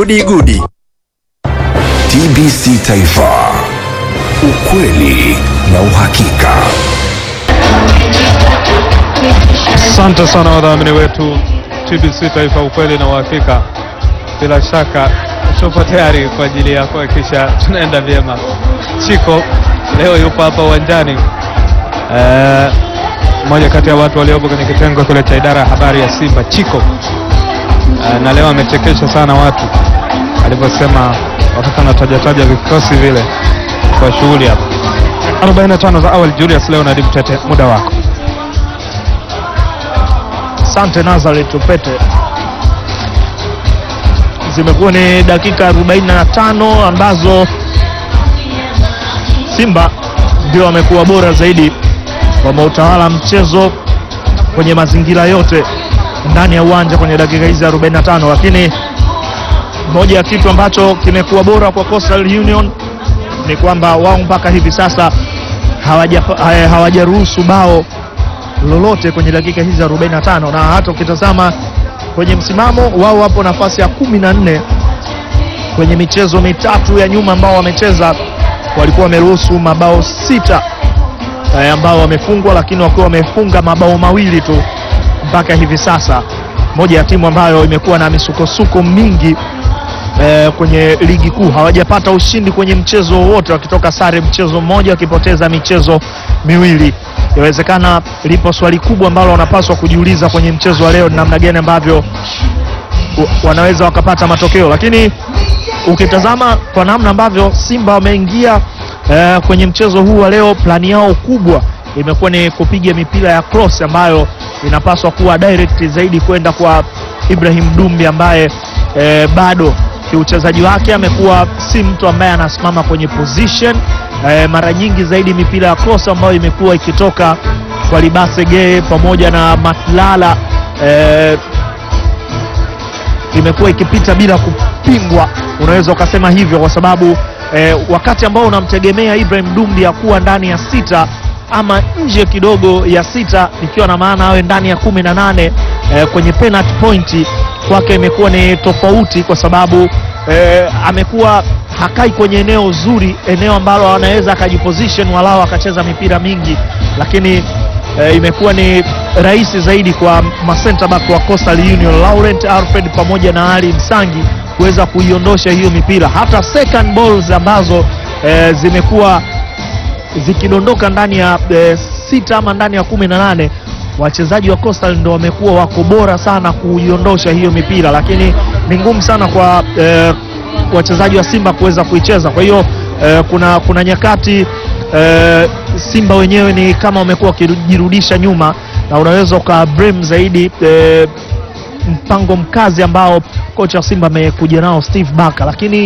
Gudi Gudi. TBC Taifa, ukweli na uhakika. Asante sana wadhamini wetu TBC Taifa, ukweli na uhakika. Bila shaka tupo tayari kwa ajili ya kuhakikisha tunaenda vyema. Chiko leo yupo hapa uwanjani, Eh, mmoja kati ya watu waliopo kwenye kitengo kile cha idara ya habari ya Simba, Chiko Eh, na leo amechekesha sana watu alivyosema wakati anatajataja vikosi vile kwa shughuli hapa. 45 za awali, Julius leo na Tete, muda wako. Asante Nazareth Tupete. Zimekuwa ni dakika 45 ambazo Simba ndio wamekuwa bora zaidi, wameutawala mchezo kwenye mazingira yote ndani ya uwanja kwenye dakika hizi 45, lakini moja ya kitu ambacho kimekuwa bora kwa Coastal Union ni kwamba wao mpaka hivi sasa hawaja- eh, hawajaruhusu bao lolote kwenye dakika hizi 45 na hata ukitazama kwenye msimamo wao wapo nafasi ya kumi na nne kwenye michezo mitatu ya nyuma ambao wamecheza walikuwa wameruhusu mabao sita eh, ambao wamefungwa lakini wakiwa wamefunga mabao mawili tu mpaka hivi sasa moja ya timu ambayo imekuwa na misukosuko mingi eh, kwenye ligi kuu hawajapata ushindi kwenye mchezo wowote wakitoka sare mchezo mmoja wakipoteza michezo miwili inawezekana lipo swali kubwa ambalo wanapaswa kujiuliza kwenye mchezo wa leo ni namna gani ambavyo wa- wanaweza wakapata matokeo lakini ukitazama kwa namna ambavyo simba wameingia eh, kwenye mchezo huu wa leo plani yao kubwa imekuwa ni kupiga mipira ya cross ambayo inapaswa kuwa direct zaidi kwenda kwa ibrahim dumbi ambaye eh, bado kiuchezaji wake amekuwa si mtu ambaye anasimama kwenye position eh, mara nyingi zaidi mipira ya cross ambayo imekuwa ikitoka kwa libase gee pamoja na matlala eh, imekuwa ikipita bila kupingwa, unaweza ukasema hivyo, kwa sababu eh, wakati ambao unamtegemea Ibrahim Dumbi ya kuwa ndani ya sita ama nje kidogo ya sita, ikiwa na maana awe ndani ya kumi na nane eh, kwenye penalty point kwake imekuwa ni tofauti, kwa sababu eh, amekuwa hakai kwenye eneo zuri, eneo ambalo anaweza akajiposition walau akacheza mipira mingi, lakini eh, imekuwa ni rahisi zaidi kwa masenta back wa Coastal Union Laurent Alfred pamoja na Ali Msangi kuweza kuiondosha hiyo mipira. Hata second balls ambazo eh, zimekuwa zikidondoka ndani ya eh, sita ama ndani ya kumi na nane wachezaji wa Coastal ndo wamekuwa wako bora sana kuiondosha hiyo mipira, lakini ni ngumu sana kwa eh, wachezaji wa Simba kuweza kuicheza. Kwa hiyo eh, kuna, kuna nyakati eh, Simba wenyewe ni kama wamekuwa wakijirudisha nyuma na unaweza uka blame zaidi eh, mpango mkazi ambao kocha wa Simba amekuja nao Steve Barker, lakini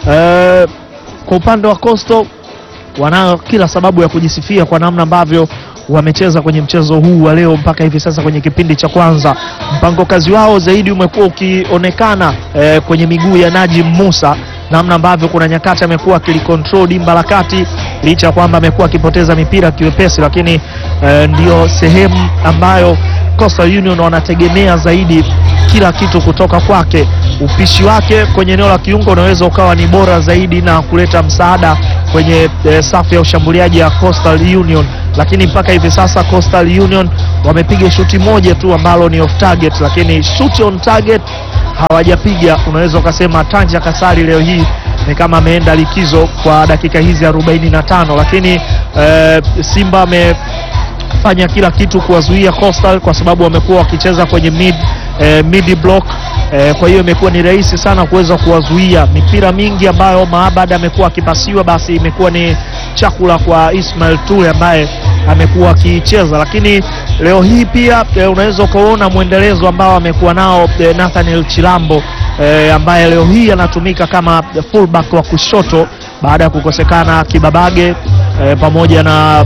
eh, kwa upande wa Coastal wanayo kila sababu ya kujisifia kwa namna ambavyo wamecheza kwenye mchezo huu wa leo mpaka hivi sasa kwenye kipindi cha kwanza. Mpango kazi wao zaidi umekuwa ukionekana eh, kwenye miguu ya Najim Musa, namna ambavyo kuna nyakati amekuwa akilicontrol dimba la kati, licha ya kwamba amekuwa akipoteza mipira kiwepesi, lakini eh, ndio sehemu ambayo Coastal Union wanategemea zaidi kila kitu kutoka kwake. Upishi wake kwenye eneo la kiungo unaweza ukawa ni bora zaidi na kuleta msaada kwenye eh, safu ya ushambuliaji ya Coastal Union, lakini mpaka hivi sasa Coastal Union wamepiga shuti moja tu ambalo ni off target, lakini shoot on target hawajapiga. Unaweza ukasema Tanja Kasari leo hii ni kama ameenda likizo kwa dakika hizi 45, lakini eh, Simba ame fanya kila kitu kuwazuia Coastal kwa sababu wamekuwa wakicheza kwenye mid, eh, mid block eh, kwa hiyo imekuwa ni rahisi sana kuweza kuwazuia. Mipira mingi ambayo Maabad amekuwa akipasiwa, basi imekuwa ni chakula kwa Ismail Ture ambaye amekuwa akiicheza, lakini leo hii pia eh, unaweza ukaona mwendelezo ambao amekuwa nao eh, Nathaniel Chilambo eh, ambaye leo hii anatumika kama fullback wa kushoto baada ya kukosekana Kibabage eh, pamoja na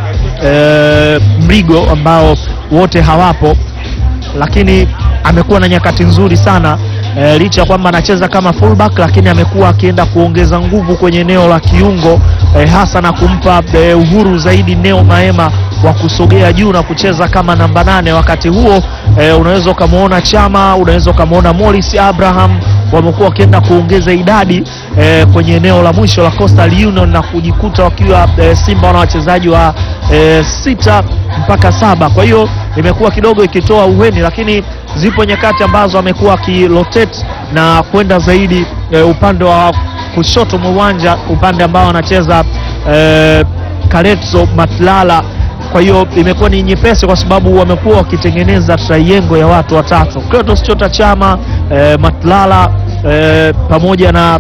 eh, Mrigo ambao wote hawapo, lakini amekuwa na nyakati nzuri sana eh, licha ya kwamba anacheza kama fullback, lakini amekuwa akienda kuongeza nguvu kwenye eneo la kiungo eh, hasa na kumpa eh, uhuru zaidi Neo Maema wa kusogea juu na kucheza kama namba nane. Wakati huo eh, unaweza ukamwona Chama, unaweza ukamwona Morris Abraham wamekuwa wakienda kuongeza idadi eh, kwenye eneo la mwisho la Coastal Union na kujikuta wakiwa eh, Simba wana wachezaji wa eh, sita mpaka saba. Kwa hiyo imekuwa kidogo ikitoa uweni, lakini zipo nyakati ambazo amekuwa akirotate na kwenda zaidi eh, upande wa kushoto mwa uwanja, upande ambao anacheza eh, Kaletso Matlala. Kwa hiyo imekuwa ni nyepesi kwa sababu wamekuwa wakitengeneza triangle ya watu watatu, Clatous Chota Chama eh, Matlala eh, pamoja na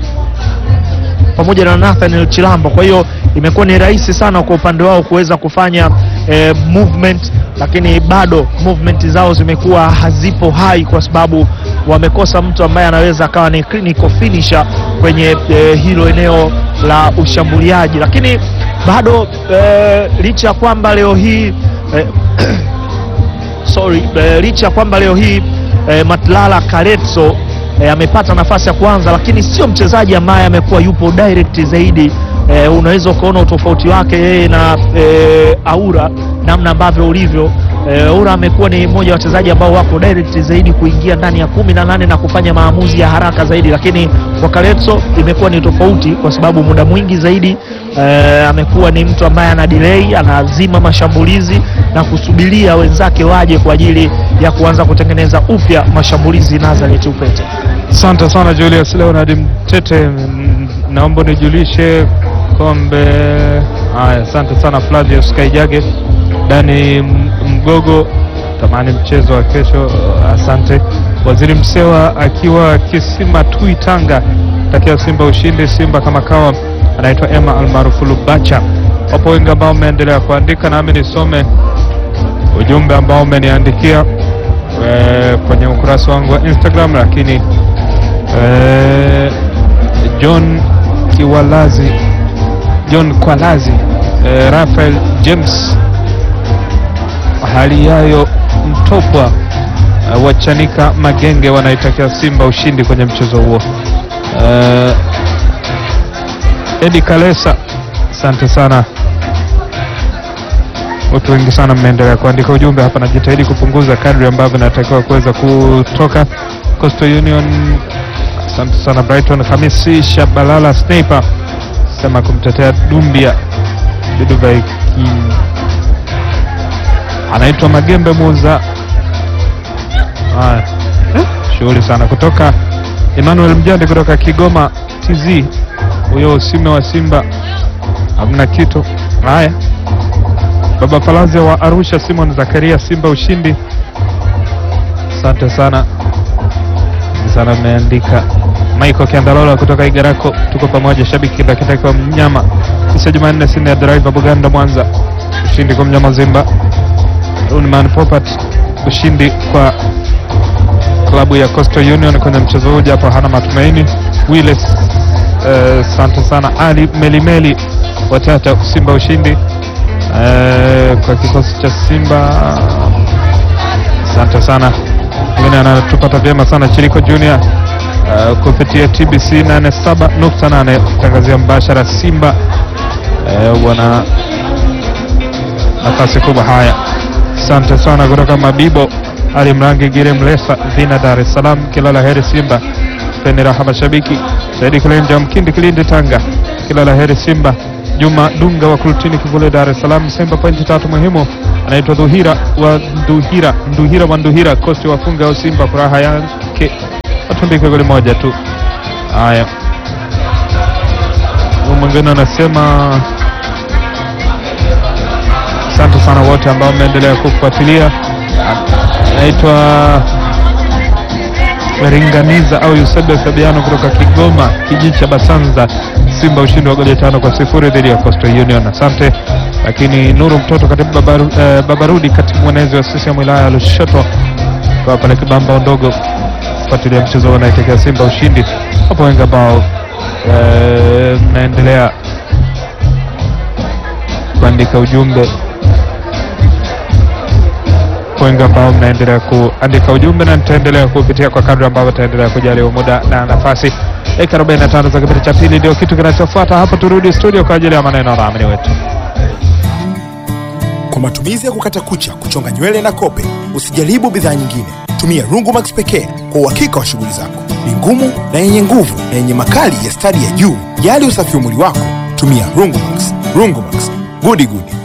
pamoja na Nathaniel Chilambo. Kwa hiyo imekuwa ni rahisi sana kwa upande wao kuweza kufanya eh, movement, lakini bado movement zao zimekuwa hazipo hai kwa sababu wamekosa mtu ambaye anaweza akawa ni clinical finisher kwenye eh, hilo eneo la ushambuliaji, lakini bado eh, licha ya kwamba leo hii eh, sorry, eh, licha ya kwamba leo hii eh, Matlala Kaletso eh, amepata nafasi ya kwanza, lakini sio mchezaji ambaye amekuwa yupo direct zaidi. Eh, unaweza ukaona utofauti wake yeye na eh, Aura namna ambavyo ulivyo. Eh, Aura amekuwa ni mmoja wa wachezaji ambao wako direct zaidi kuingia ndani ya kumi na nane na kufanya maamuzi ya haraka zaidi, lakini kwa Kaletso imekuwa ni tofauti kwa sababu muda mwingi zaidi eh, amekuwa ni mtu ambaye ana delay, anazima mashambulizi na kusubiria wenzake waje kwa ajili ya kuanza kutengeneza upya mashambulizi. Nazareth Upete. Asante sana Julius Leonard Mtete, mm, naomba nijulishe kombe haya. Asante sana Flavius Kaijage, Dani M- Mgogo, tamani mchezo wa kesho. Asante Waziri Msewa akiwa Kisima Tui Tanga, takia Simba ushindi. Simba kama kawa, anaitwa Emma almaarufu Lubacha. Wapo wengi ambao umeendelea kuandika, nami nisome ujumbe ambao umeniandikia eh, kwenye ukurasa wangu wa Instagram, lakini eh, John Kiwalazi John Kwalazi eh, Rafael James Haliyayo Mtopwa eh, Wachanika Magenge wanaitakia Simba ushindi kwenye mchezo huo. Eh, Edi Kalesa, asante sana. Watu wengi sana mmeendelea kuandika ujumbe hapa, najitahidi kupunguza kadri ambavyo natakiwa kuweza kutoka. Coastal Union, asante sana. Brighton Hamisi Shabalala Sniper sema kumtetea Dumbia Duduvaiki, anaitwa Magembe Muza. Haya, eh, shughuli sana kutoka Emmanuel Mjandi kutoka Kigoma TZ, huyo usime wa Simba hamna kitu. Haya, Baba Palazia wa Arusha, Simon Zakaria, Simba ushindi. Asante sana sana, mmeandika. Michael Kiandalola kutoka Igarako, tuko pamoja. Shabiki dakitaka mnyama kisha Jumanne sini ya driver Buganda Mwanza, ushindi kwa mnyama Zimba. Unman Popat, ushindi kwa klabu ya Coastal Union kwenye mchezo huu, japo hana matumaini. Willis, asante sana. Ali Melimeli watata, Simba ushindi Eh, kwa kikosi cha Simba asante sana. Mwingine anatupata vyema sana Chiriko Junior uh, kupitia TBC 87.8 tangazia mbashara Simba eh, wana nafasi kubwa. Haya, asante sana kutoka Mabibo Ali Mrangi Gire Mlesa Vina Dar es Salaam, kila la heri Simba. Peni raha mashabiki Saidi Kilenja Mkindi Kilindi Tanga, kila la heri Simba. Juma Dunga wa Kultini Kivule Dar es Salaam, Simba pointi tatu muhimu. Anaitwa Dhuhira wa Nduhira, Nduhira wa Nduhira, kosti wafunga au Simba furaha yake watumbike goli moja tu. Haya, huyu mwingine anasema asante sana wote ambao mmeendelea kufuatilia. Anaitwa Meringaniza au Eusebio Fabiano kutoka Kigoma, kijiji cha Basanza. Simba ushindi wa goli tano kwa sifuri dhidi ya Coastal Union. Asante. Lakini Nuru Mtoto, katibu babaru, eh, Babarudi, katibu mwenezi wa CCM wilaya ya Lushoto kwa pale Kibamba ndogo kufuatilia mchezo huo naitetea Simba ushindi. Hapo wengi ambao eh, mnaendelea kuandika ujumbe wengi ambao mnaendelea kuandika ujumbe na nitaendelea kupitia kwa kadri ambavyo taendelea kujaliwa muda na nafasi. Dakika 45 za kipindi cha pili ndio kitu kinachofuata hapo. Turudi studio kwa ajili ya maneno ya dhamini wetu. Kwa matumizi ya kukata kucha, kuchonga nywele na kope, usijaribu bidhaa nyingine. Tumia Rungu Max pekee kwa uhakika wa shughuli zako. ni ngumu na yenye nguvu na yenye makali ya stadi ya juu. Jali usafi wa mwili wako, tumia Rungumax. Rungumax, gudi gudi.